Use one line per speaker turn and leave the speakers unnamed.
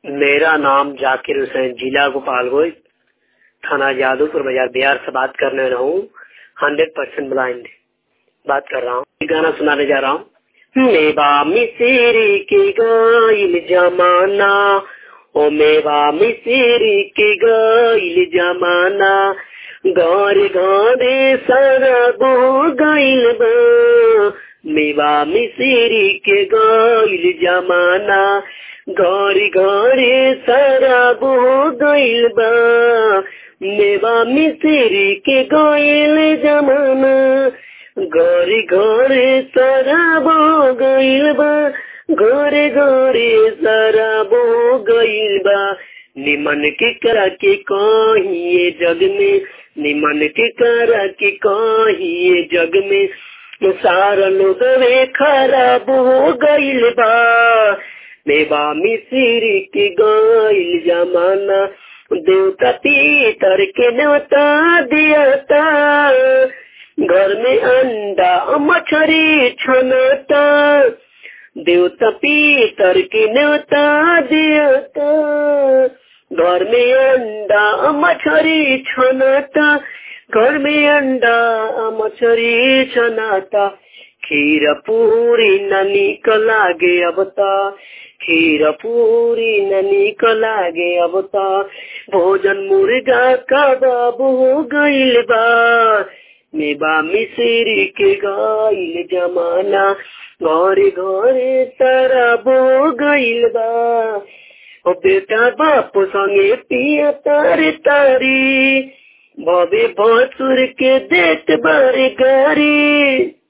मेरा नाम जाकिर हुसैन जिला गोपालगंज थाना जादूपुर बाजार बिहार से बात करने रहा हूँ हंड्रेड परसेंट ब्लाइंड बात कर रहा हूँ गाना सुनाने जा रहा हूँ मेवा मिसेरी के गाइल जमाना ओ मेवा मिसेरी के गाइल जमाना घर घरे सारा बो गइल बा मेवा मिसेरी के गाइल जमाना घर घरे सारा बो गइल बा मेवा मिसेरी के गइल जमाना घरे घरे सारा बो गइल बा घरे घरे सारा बो गइल बा निमन के करा के कहिए जग में निमन के करा के कहिए जग में सारा लोग वे खराब हो गइल बा मेवा मिसिरी के गइल जमाना देवता पीतर के न्योता दियाता घर में अंडा मछरी छनता देवता पीतर के न्योता दियाता घर में अंडा मछरी छनाता घर में अंडा मछरी छनाता खीर पूरी न निकल लागे अब ता खीर पूरी न निकल लागे अब ता भोजन मुर्गा का बाबू हो गइल बा मेबा मिसरी के गाइल जमाना घरे घरे तारा बो गइल बा ओ बेटा बाप संगे पिया तारे तारी भवे भसुर के देत बारे गारी